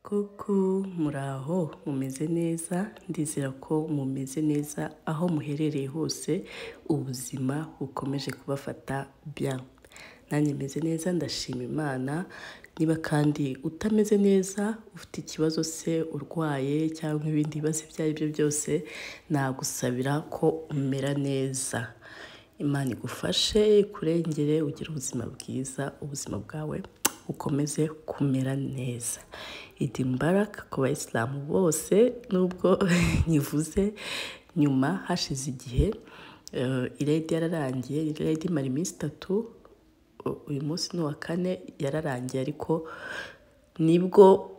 kuko muraho mumeze neza ndizera ko mumeze neza aho muherereye hose ubuzima bukomeje kubafata bien nanjye meze neza ndashima imana niba kandi utameze neza ufite ikibazo se urwaye cyangwa ibindi bibazo ibyo ari byo byose nagusabira ko umera neza imana igufashe ikurengere ugire ubuzima bwiza ubuzima bwawe ukomeze kumera neza idi mbaraka ku bayisilamu bose nubwo nyivuze nyuma hashize igihe iredi yararangiye iredi imara iminsi itatu uyu munsi ni uwa kane yararangiye ariko nibwo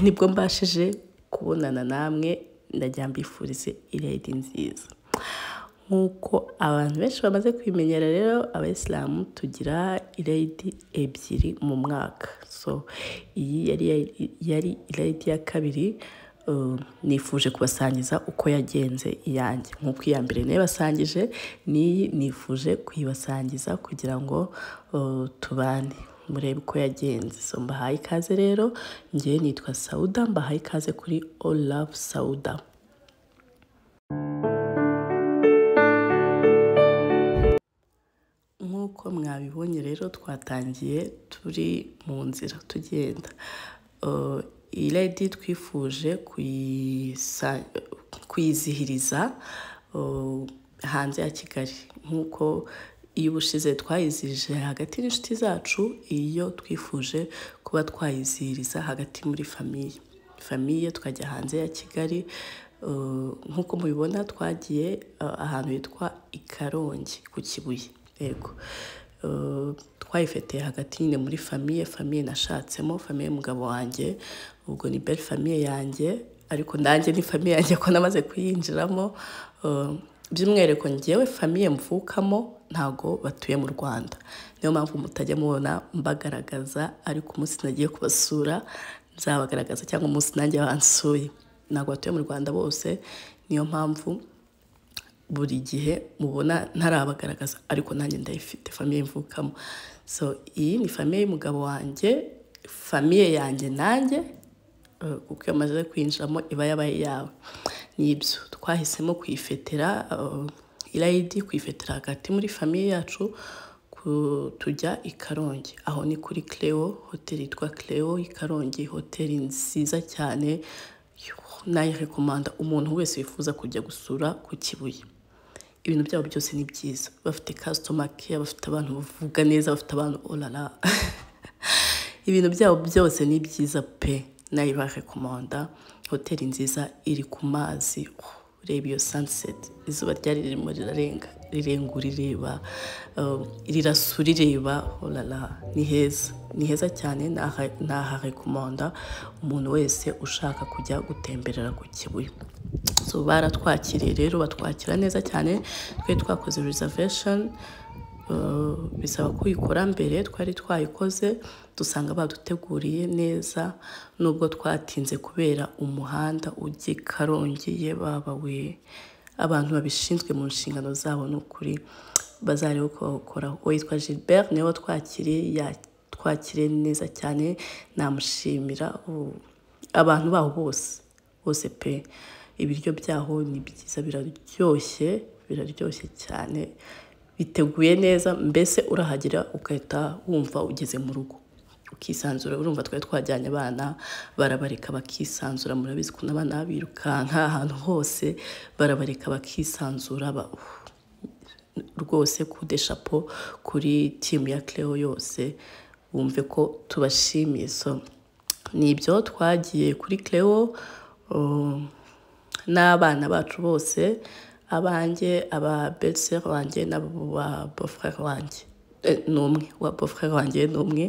nibwo mbashije kubonana namwe ndagira mbifurize iredi nziza nk'uko abantu benshi bamaze kwimenyera rero abayisilamu tugira irayidi ebyiri mu mwaka so iyi yari irayidi ya kabiri nifuje kubasangiza uko yagenze iyanjye nk'uko iya mbere nayibasangije n'iyi nifuje kuyibasangiza kugira ngo tubane murebe uko yagenze so mbahaye ikaze rero ngewe nitwa sawuda mbahaye ikaze kuri all love sawuda nk'uko mwabibonye rero twatangiye turi mu nzira tugenda iyi redi twifuje kuyizihiriza hanze ya kigali nk'uko iyo ubushize twayizihije hagati n'inshuti zacu iyo twifuje kuba twayizihiriza hagati muri famiye famiye twajya hanze ya kigali nk'uko mubibona twagiye ahantu hitwa i karongi ku kibuye yego twayifatiye hagati nyine muri famiye famiye nashatsemo famiye y'umugabo wanjye ubwo ni belle famiye yanjye ariko nanjye ni famiye yanjye ko namaze kuyinjiramo by'umwihariko ngewe famiye mvukamo ntago batuye mu rwanda niyo mpamvu mutajya mubona mbagaragaza ariko umunsi nagiye kubasura nzabagaragaza cyangwa umunsi nanjye bansuye ntabwo batuye mu rwanda bose niyo mpamvu buri gihe mubona ntarabagaragaza ariko nanjye ndayifite famiye mvukamo so iyi ni famiye y'umugabo wanjye famiye yanjye nanjye kuko iyo amaze kwinjiramo iba yabaye yawe n'ibyo twahisemo kuyifetera irayidi kuyifetera hagati muri famiye yacu tujya i karongi aho ni kuri Cleo hoteli yitwa Cleo i karongi hoteli nziza cyane nayirekomanda umuntu wese wifuza kujya gusura ku kibuye ibintu byabo byose ni byiza bafite kasitoma keya bafite abantu bavuga neza bafite abantu orara ibintu byabo byose ni byiza pe nayibarekomanda hoteli nziza iri ku mazi reba iyo saniseti izuba ryari ririmo rirarenga rirenga urireba rirasa urireba orara ni heza ni heza cyane naharekomanda umuntu wese ushaka kujya gutemberera ku kibuye baratwakiriye rero batwakira neza cyane twari twakoze reservation bisaba kuyikora mbere twari twayikoze dusanga baduteguriye neza nubwo twatinze kubera umuhanda ujye karongeye baba we abantu babishinzwe mu nshingano zabo ni ukuri bazarebe uko bawukoraho uwo yitwa gilbert niwe watwakiriye twakire neza cyane namushimira abantu baho bose bose pe ibiryo byaho ni byiza biraryoshye biraryoshye cyane biteguye neza mbese urahagera ugahita wumva ugeze mu rugo ukisanzura urumva twari twajyanye abana barabareka bakisanzura murabizi ukuntu abana birukanka ahantu hose barabareka bakisanzura rwose kudeshapo kuri timu ya Cleo yose bumve ko tubashimiye so ni ibyo twagiye kuri Cleo n'abana bacu bose abanjye aba beseri wanjye n'aba bofrere wanjye ni umwe wa bofrere wanjye ni umwe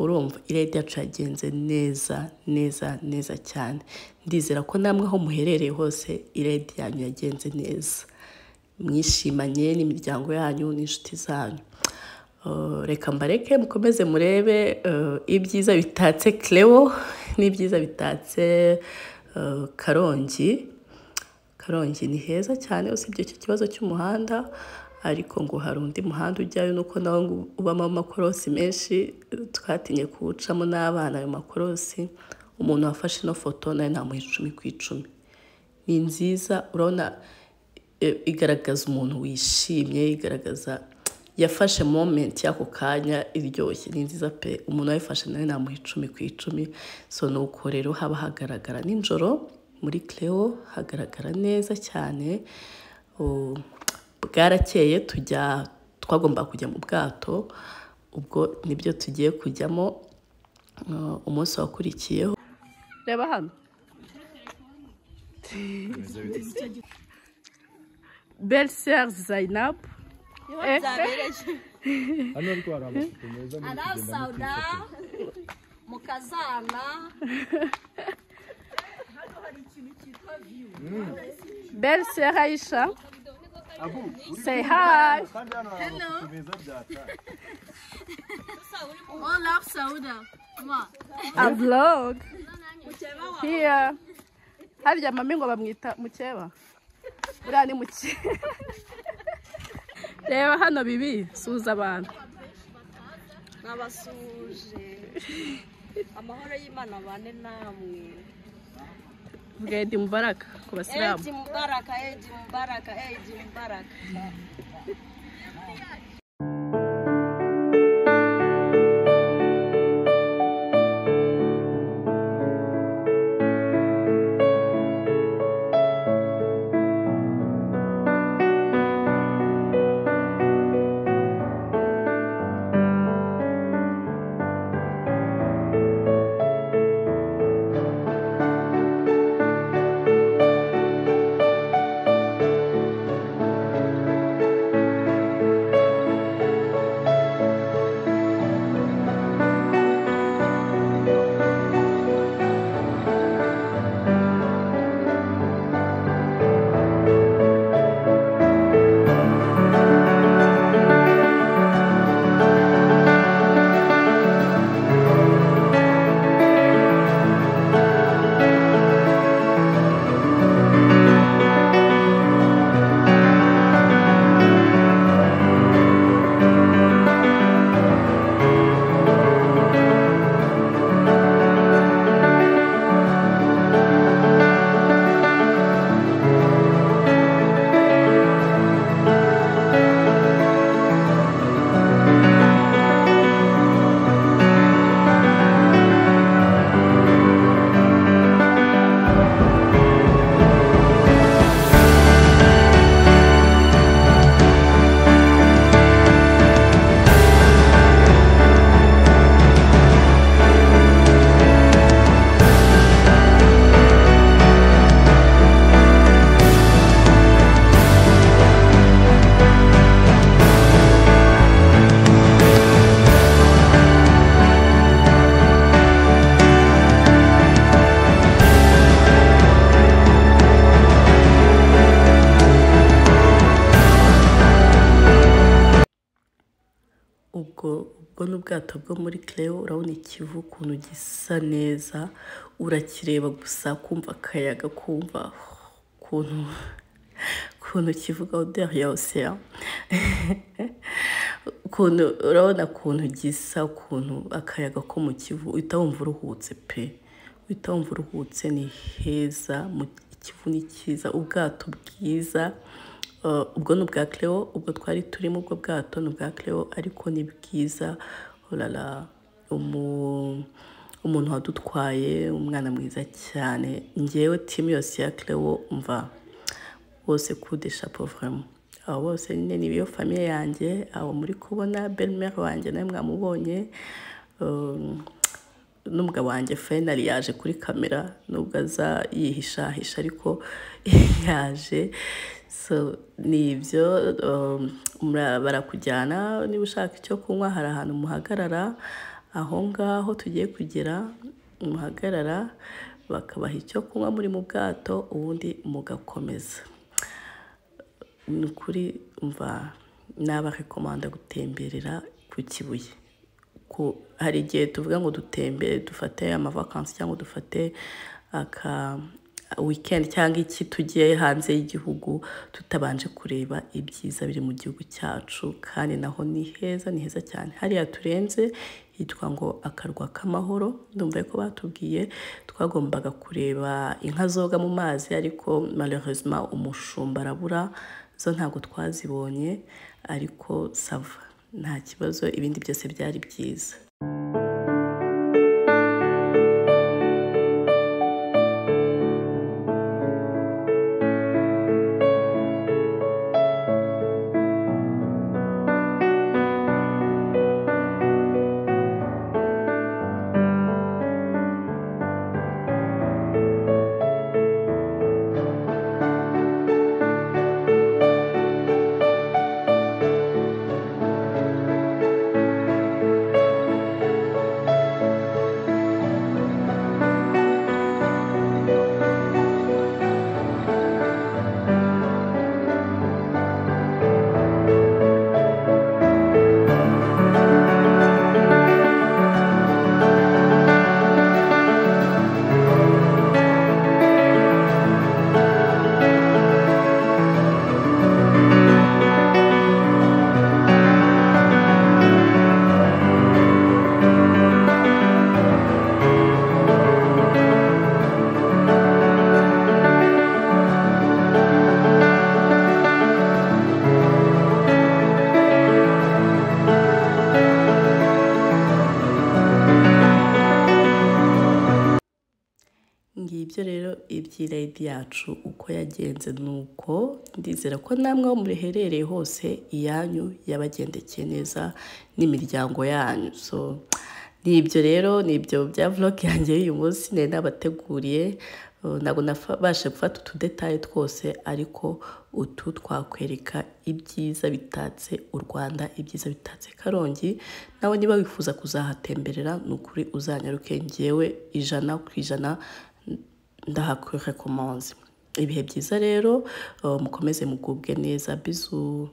urumva iredi yacu yagenze neza neza neza cyane ndizera ko namwe aho muherereye hose iredi yanyu yagenze neza mwishimanye n'imiryango yanyu n'inshuti zanyu reka mbareke mukomeze murebe ibyiza bitatse Cleo n'ibyiza bitatse karongi karongi ni heza cyane usibye icyo kibazo cy'umuhanda ariko ngo hari undi muhanda ujyayo nuko nawo ngo ubamo amakorosi menshi twatinye kuwucamo n'abana ayo makorosi umuntu wafashe ino foto nawe namuha icumi ku icumi ni nziza urabona igaragaza umuntu wishimye igaragaza yafashe momenti y'ako kanya iryoshye ni nziza pe umuntu wayifashe nawe namuha icumi ku icumi so ni uko rero haba hagaragara nijoro muri Cleo hagaragara neza cyane bwarakeye tujya twagomba kujya mu bwato ubwo nibyo tugiye kujyamo umunsi wakurikiyeho reba hano beriseri zayinabu hano ariko hari amafoto meza arasabwa mu kazana beriseri ayisha say hi kandi hano hari amafoto meza byatanga all love sauda ma a vlog here harya mami ngo bamwita mukeba buriya ni mukeba reba hano bibi suza abantu nabasuje amahoro y'imana abane namwe bwedi mubaraka ku basilamu eidi mubaraka eidi mubaraka eidi mubaraka ubwo ubwo ni ubwato bwo muri Cleo urabona ikivu ukuntu gisa neza urakireba gusa kumva akayaga kumva ukuntu ukuntu kivuga oderi ya osera ukuntu urabona ukuntu gisa ukuntu akayaga ko mu kivu uhita wumva uruhutse pe uhita wumva uruhutse ni heza mu ikivu ni cyiza ubwato bwiza Uh, ubwo ni ubwa Cleo ubwo twari turimo ubwo bwato ni ubwa Cleo ariko ni bwiza urara umu- umuntu wadutwaye umwana mwiza cyane ngewe timu yose ya Cleo mva bose kudesha povuremu abo bose nyine ni iyo famiye yanjye abo muri kubona berimeri wanjye nawe mwamubonye Um, n'umugabo wanjye fayinari yaje kuri kamera nubwo aza yihishahisha ariko yaje so ni ibyo um, mura- barakujyana niba ushaka icyo kunywa hari ahantu muhagarara aho ngaho tugiye kugera muhagarara bakabaha icyo kunywa muri mu bwato ubundi mugakomeza ni ukuri mva nabarekomanda gutemberera ku kibuye ku- hari igihe tuvuga ngo dutembere dufate amavakansi cyangwa dufate aka weekend cyangwa iki tugiye hanze y'igihugu tutabanje kureba ibyiza biri mu gihugu cyacu kandi naho ni heza ni heza cyane hariya turenze hitwa ngo akarwa k'amahoro ndumva ko batubwiye twagombaga kureba inka zoga mu mazi ariko malheureusement umushumba arabura zo ntabwo twazibonye ariko sava nta kibazo ibindi byose byari byiza ngibyo rero ibyirayidi yacu uko yagenze ni uko ndizera ko namwe aho mureherereye hose iyanyu yabagendekeye neza n'imiryango yanyu so ni ibyo rero ni ibyo bya vlog yanjye y'uyu munsi nari nabateguriye Uh, ntabwo nabashe gufata utudetaye twose ariko utu twakwereka ibyiza bitatse u rwanda ibyiza bitatse karongi nawe niba wifuza kuzahatemberera ni ukuri uzanyaruke ngewe ijana ku ijana ndahakurekomanze ibihe byiza rero uh, mukomeze mugubwe neza bizu